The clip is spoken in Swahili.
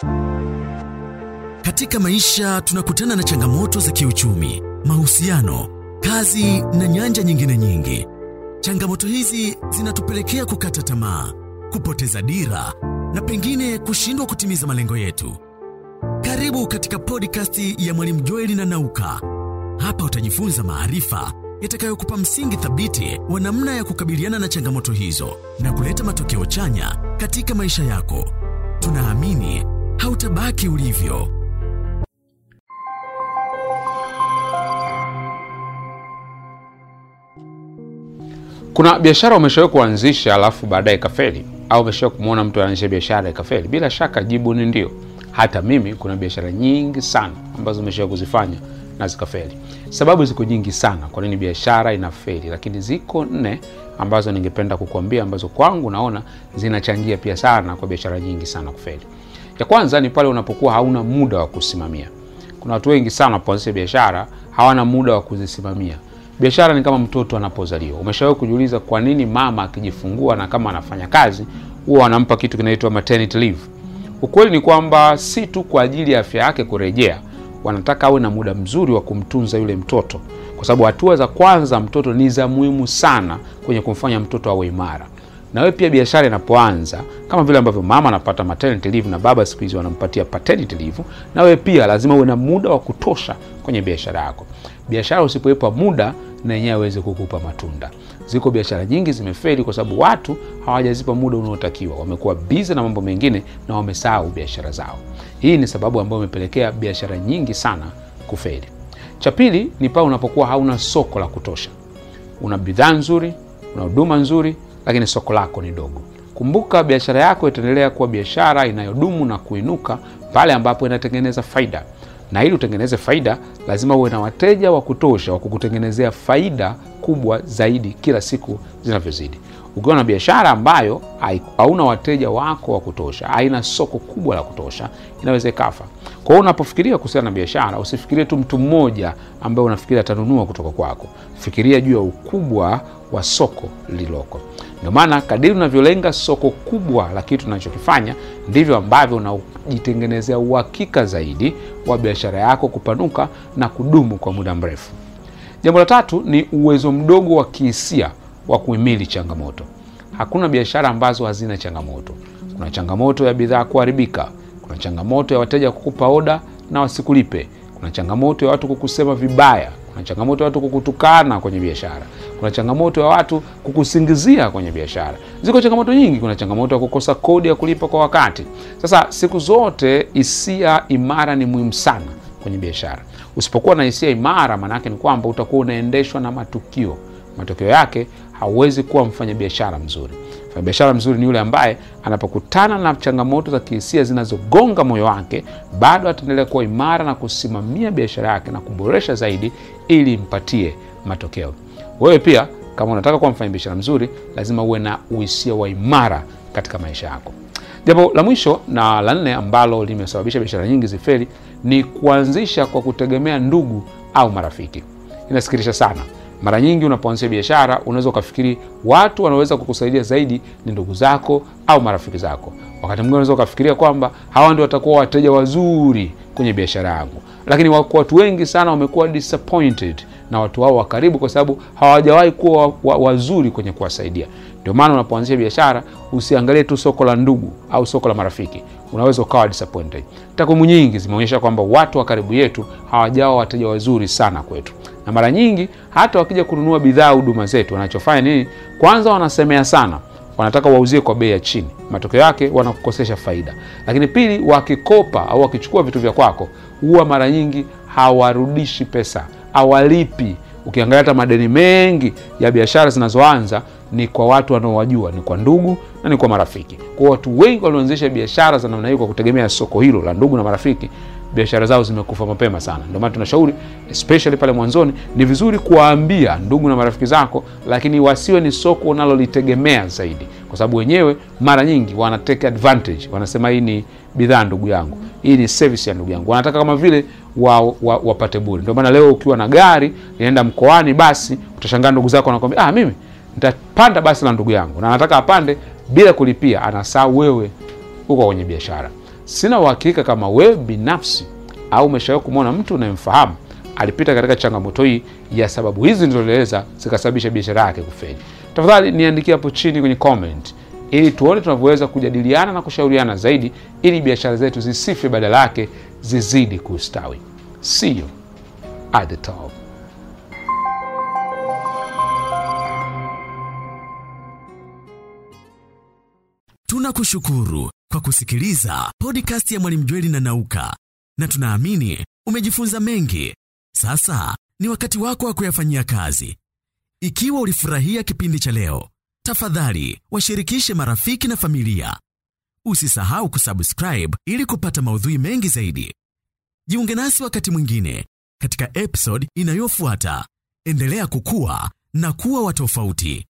Katika maisha tunakutana na changamoto za kiuchumi, mahusiano, kazi na nyanja nyingine nyingi. Changamoto hizi zinatupelekea kukata tamaa, kupoteza dira na pengine kushindwa kutimiza malengo yetu. Karibu katika podcast ya Mwalimu Joeli na Nauka. Hapa utajifunza maarifa yatakayokupa msingi thabiti wa namna ya kukabiliana na changamoto hizo na kuleta matokeo chanya katika maisha yako. Tunaamini hautabaki ulivyo. Kuna biashara umeshawahi kuanzisha alafu baadaye ikafeli, au umeshawahi kumwona mtu anaanzisha biashara ikafeli? Bila shaka jibu ni ndio. Hata mimi kuna biashara nyingi sana ambazo nimeshawahi kuzifanya na zikafeli. Sababu ziko nyingi sana kwa nini biashara inafeli, lakini ziko nne ambazo ningependa kukuambia, ambazo kwangu naona zinachangia pia sana kwa biashara nyingi sana kufeli. Ya kwanza ni pale unapokuwa hauna muda wa kusimamia. Kuna watu wengi sana wanapoanzisha biashara hawana muda wa kuzisimamia. Biashara ni kama mtoto anapozaliwa. Umeshawahi kujiuliza kwa nini mama akijifungua na kama anafanya kazi huwa anampa kitu kinaitwa maternity leave? Ukweli ni kwamba si tu kwa ajili ya afya yake kurejea, wanataka awe na muda mzuri wa kumtunza yule mtoto, kwa sababu hatua za kwanza mtoto ni za muhimu sana kwenye kumfanya mtoto awe imara. Na wewe pia biashara inapoanza, kama vile ambavyo mama anapata maternity leave na baba siku hizi wanampatia paternity leave, na wewe pia lazima uwe na muda wa kutosha kwenye biashara yako. Biashara usipoipa muda na yenyewe aweze kukupa matunda. Ziko biashara nyingi zimefeli kwa sababu watu hawajazipa muda unaotakiwa, wamekuwa bizi na mambo mengine na wamesahau biashara zao. Hii ni sababu ambayo imepelekea biashara nyingi sana kufeli. Cha pili ni pale unapokuwa hauna soko la kutosha. Una bidhaa nzuri, una huduma nzuri, lakini soko lako ni dogo. Kumbuka, biashara yako itaendelea kuwa biashara inayodumu na kuinuka pale ambapo inatengeneza faida na ili utengeneze faida lazima uwe na wateja wa kutosha wa kukutengenezea faida kubwa zaidi kila siku zinavyozidi. Ukiwa na biashara ambayo hauna wateja wako wa kutosha, haina soko kubwa la kutosha, inaweza ikafa. Kwa hiyo unapofikiria kuhusiana na biashara, usifikirie tu mtu mmoja ambaye unafikiria atanunua kutoka kwako. Fikiria juu ya ukubwa wa soko lililoko. Ndio maana kadiri unavyolenga soko kubwa la kitu unachokifanya ndivyo ambavyo unajitengenezea uhakika zaidi wa biashara yako kupanuka na kudumu kwa muda mrefu. Jambo la tatu ni uwezo mdogo wa kihisia wa kuhimili changamoto. Hakuna biashara ambazo hazina changamoto. Kuna changamoto ya bidhaa kuharibika, kuna changamoto ya wateja kukupa oda na wasikulipe, kuna changamoto ya watu kukusema vibaya kuna changamoto ya watu kukutukana kwenye biashara. Kuna changamoto ya watu kukusingizia kwenye biashara. Ziko changamoto nyingi. Kuna changamoto ya kukosa kodi ya kulipa kwa wakati. Sasa siku zote hisia imara ni muhimu sana kwenye biashara. Usipokuwa na hisia imara, maana yake ni kwamba utakuwa unaendeshwa na matukio. Matokeo yake hauwezi kuwa mfanyabiashara mzuri. Mfanyabiashara mzuri ni yule ambaye anapokutana na changamoto za kihisia zinazogonga moyo wake, bado ataendelea kuwa imara na kusimamia biashara yake na kuboresha zaidi, ili impatie matokeo. Wewe pia kama unataka kuwa mfanyabiashara mzuri, lazima uwe na uhisia wa imara katika maisha yako. Jambo la mwisho na la nne ambalo limesababisha biashara nyingi zifeli ni kuanzisha kwa kutegemea ndugu au marafiki. Inasikitisha sana. Mara nyingi unapoanzisha biashara unaweza ukafikiri watu wanaweza kukusaidia zaidi ni ndugu zako au marafiki zako. Wakati mwingine unaweza ukafikiria kwamba hawa ndio watakuwa wateja wazuri kwenye biashara yangu, lakini wako watu wengi sana wamekuwa disappointed na watu hao wa karibu, kwa sababu hawajawahi kuwa wa, wazuri kwenye kuwasaidia. Ndio maana unapoanzisha biashara usiangalie tu soko la ndugu au soko la marafiki, unaweza ukawa disappointed. Takwimu nyingi zimeonyesha kwamba watu wa karibu yetu hawajawa wateja wazuri sana kwetu na mara nyingi hata wakija kununua bidhaa huduma zetu, wanachofanya nini? Kwanza wanasemea sana, wanataka wauzie kwa bei ya chini. Matokeo yake wanakukosesha faida. Lakini pili, wakikopa au wakichukua vitu vya kwako, huwa mara nyingi hawarudishi pesa, hawalipi. Ukiangalia hata madeni mengi ya biashara zinazoanza ni kwa watu wanaowajua, ni kwa ndugu na ni kwa marafiki. Kwa watu wengi walioanzisha biashara za namna hiyo kwa kutegemea soko hilo la ndugu na marafiki biashara zao zimekufa mapema sana. Ndio maana tunashauri especially pale mwanzoni, ni vizuri kuwaambia ndugu na marafiki zako, lakini wasiwe ni soko unalolitegemea zaidi, kwa sababu wenyewe mara nyingi wana take advantage, wanasema hii ni bidhaa ndugu yangu, hii ni service ya ndugu yangu, wanataka kama vile wa, wa, wapate bure. Ndio maana leo ukiwa na gari linaenda mkoani, basi utashangaa ndugu zako wanakwambia, ah, mimi nitapanda basi la ndugu yangu, na anataka apande bila kulipia, anasahau wewe uko kwenye biashara. Sina uhakika kama wewe binafsi au umeshawahi kumwona mtu unayemfahamu alipita katika changamoto hii ya sababu hizi nilizoeleza zikasababisha biashara yake kufeli. Tafadhali niandikie hapo chini kwenye comment ili tuone tunavyoweza kujadiliana na kushauriana zaidi ili biashara zetu zisife, badala yake zizidi kustawi. See you at the top. Tunakushukuru kwa kusikiliza podcast ya Mwalimu Jweli na Nauka, na tunaamini umejifunza mengi. Sasa ni wakati wako wa kuyafanyia kazi. Ikiwa ulifurahia kipindi cha leo, tafadhali washirikishe marafiki na familia. Usisahau kusubscribe ili kupata maudhui mengi zaidi. Jiunge nasi wakati mwingine katika episode inayofuata. Endelea kukua na kuwa wa tofauti.